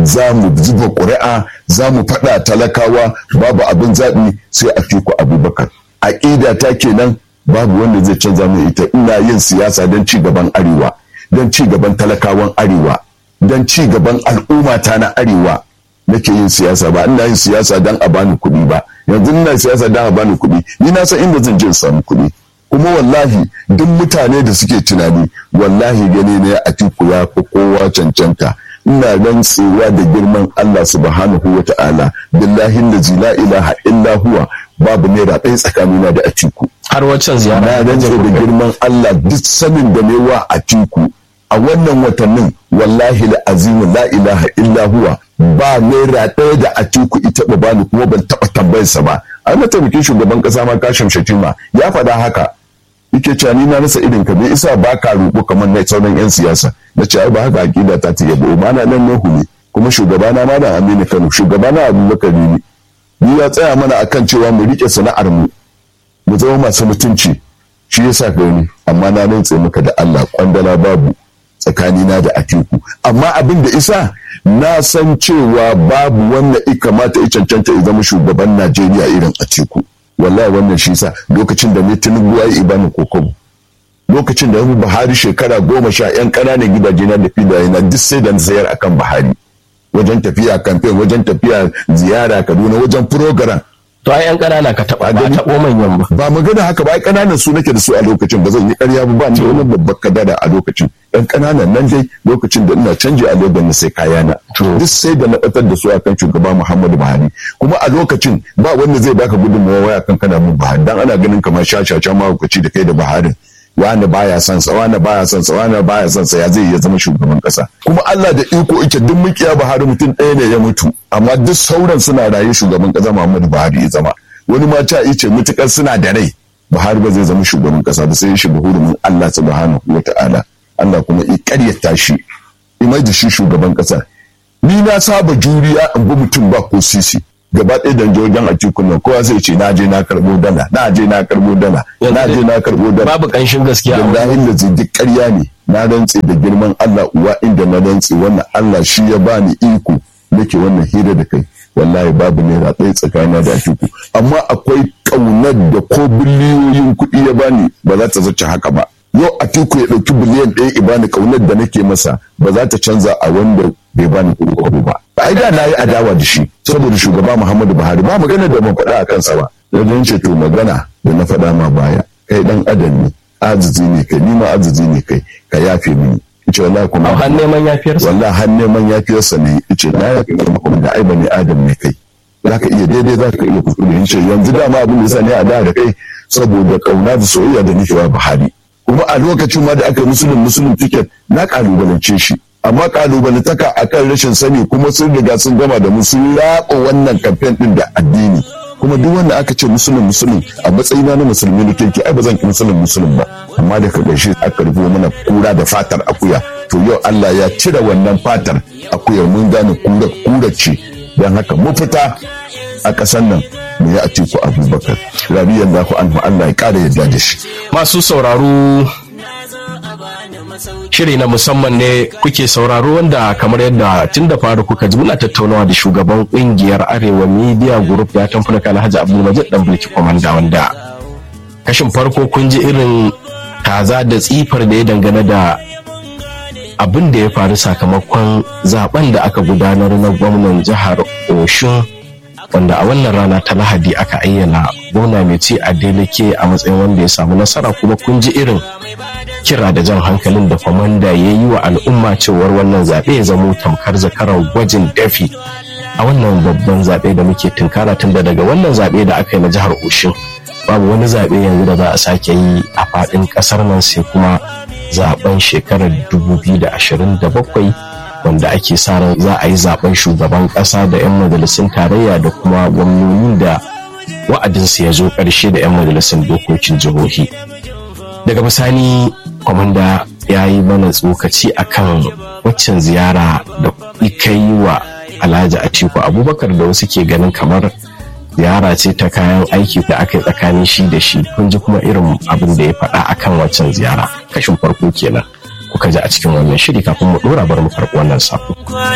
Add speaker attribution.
Speaker 1: za mu zuba ƙuri'a za mu faɗa talakawa babu abin zaɓi sai a tiku abubakar aƙida ta kenan babu wanda zai canza mai ita ina yin siyasa don ci gaban arewa don ci gaban talakawan arewa don ci gaban al'ummata na arewa nake yin siyasa ba ina yin siyasa don a bani kuɗi ba yanzu ina siyasa don a bani kuɗi ni na san inda zan je in samu kuɗi kuma wallahi duk mutane da suke tunani wallahi gani ne a tiku ya fi kowa cancanta ina rantsewa da girman Allah subhanahu wa ta'ala billahi lazi la ilaha illa huwa babu naira ɗaya tsakanina da atiku
Speaker 2: har waccan ziyara
Speaker 1: na rantse da girman Allah duk sanin da wa atiku a wannan watannin wallahi la azimu la ilaha illa huwa ba naira ɗaya da atiku ita ba bani kuma ban taɓa tambayarsa ba a mataimakin shugaban ƙasa ma kashim shatima ya faɗa haka yake cewa ni na rasa irin ka bai isa ba ka roƙo kamar na sauran yan siyasa na ce ai ba haka akida ta ta yabo ba na nan Nuhu ne kuma shugabana ma da Aminu Kano shugabana Abubakar ne ni ya tsaya mana akan cewa mu rike sana'ar mu mu zama masu mutunci shi yasa ka ni amma na rantse maka da Allah kwandala babu tsakanina da Atiku amma abin da isa na san cewa babu wanda ya kamata ya cancanta ya zama shugaban Najeriya irin Atiku wallahi wannan shi sa lokacin da ne Tinubu ya yi ibanin kokobo lokacin da Buhari shekara goma sha yan ƙananan gidaje na da filaye na duk sai da sayar akan Buhari wajen tafiya kamfen wajen tafiya ziyara Kaduna wajen program
Speaker 2: to ai yan ƙanana ka taɓa ba taɓo manyan ba
Speaker 1: ba magana haka ba ai ƙananan su nake da su a lokacin ba zan yi ƙarya ba ba ni wani babbar kadara a lokacin yan ƙananan nan dai lokacin da ina canji a Lagos na sai kayana duk sai da na batar da su akan shugaba Muhammadu Buhari kuma a lokacin ba wanda zai baka gudunmawa waya kan kana mun Buhari dan ana ganin kamar shashasha mahaukaci da kai da Buhari wani baya son sa wani baya son sa wani baya son sa ya zai iya zama shugaban kasa kuma Allah da iko yake duk mukiya Buhari mutum ɗaya ne ya mutu amma duk sauran suna raye shugaban kasa Muhammadu Buhari ya zama wani ma ta ce mutukar suna da rai Buhari ba zai zama shugaban kasa ba sai ya shiga hurumin Allah subhanahu wata'ala Allah kuma ya karyata shi imai da shi shugaban kasa ni na saba juriya in bi mutum ba ko sisi gaba ɗaya da wajen a cikin nan kowa zai ce na je na karɓo dala na je na karɓo dala na je na karɓo dala
Speaker 2: babu ƙanshin gaskiya
Speaker 1: wallahi da zai duk ƙarya ne na rantse da girman Allah uwa inda na rantse wannan Allah shi ya bani iko nake wannan hira da kai wallahi babu naira ɗaya tsakanina da atiku amma akwai ƙaunar da ko biliyoyin kuɗi ya bani ba za ta zace haka ba yau atiku ya ɗauki biliyan ɗaya ya bani ƙaunar da nake masa ba za ta canza a wanda bai bani kuɗi ba ai da na yi adawa da shi saboda shugaba Muhammadu Buhari ba magana da ban faɗa a kansa ba wajen ce to magana da na faɗa ma baya kai dan adam ne azizi ne kai ni ma azizi ne kai ka yafe mini ce wallahi kuma
Speaker 2: har neman yafiyarsa
Speaker 1: wallahi har neman yafiyarsa ne ce na yafe maka kuma da ai bane adam ne kai zaka iya daidai zaka iya kuskure in ce yanzu dama abin da yasa ne a da da kai saboda kauna da soyayya da nake wa Buhari kuma a lokacin ma da aka yi musulun musulun ticket na kalubalance shi amma kalubalantaka akan rashin sani kuma sun riga sun gama da mu sun yaƙo wannan kamfen din da addini kuma duk wanda aka ce musulun musulun a matsayina na musulmi na kirki ai ba zan ki musulun musulun ba amma da ka gaishe aka rufe mana kura da fatar akuya to yau Allah ya cire wannan fatar akuya mun gane kura kura ce don haka mu fita a ƙasar nan mu yi a teku abubakar rabiyan za ku an Allah ya ƙara yadda da shi
Speaker 2: masu sauraro shiri na musamman ne kuke sauraro wanda kamar yadda tun da faru kuka ji muna tattaunawa da shugaban kungiyar arewa media group ya tamfuna alhaji abdulmajid dan bulki komanda wanda kashin farko kun ji irin kaza da tsifar da ya dangane da abin da ya faru sakamakon zaben da aka gudanar na gwamnan jihar oshun wanda a wannan rana ta lahadi aka ayyana gwamna mai ci a deleke a matsayin wanda ya samu nasara kuma kun ji irin kira da jan hankalin da kwamanda ya yi wa al'umma cewar wannan zaɓe ya zamo tamkar zakarar gwajin dafi a wannan babban zaɓe da muke tunkara tun da daga wannan zaɓe da aka yi na jihar Oshin babu wani zaɓe yanzu da za a sake yi a faɗin ƙasar nan sai kuma zaɓen shekarar 2027 wanda ake sa ran za a yi zaɓen shugaban ƙasa da 'yan majalisun tarayya da kuma gwamnoni da wa'adinsu ya zo ƙarshe da 'yan majalisun dokokin jihohi daga bisani kwamanda ya yi mana tsokaci akan waccan ziyara da ika yi wa alhaji atiku abubakar da wasu ke ganin kamar ziyara ce ta kayan aiki da aka yi tsakanin shi da shi kun ji kuma irin abin da ya faɗa akan waccan ziyara kashin farko kenan kuka ji a cikin wannan shiri kafin mu ɗora bar mu karɓi wannan sako.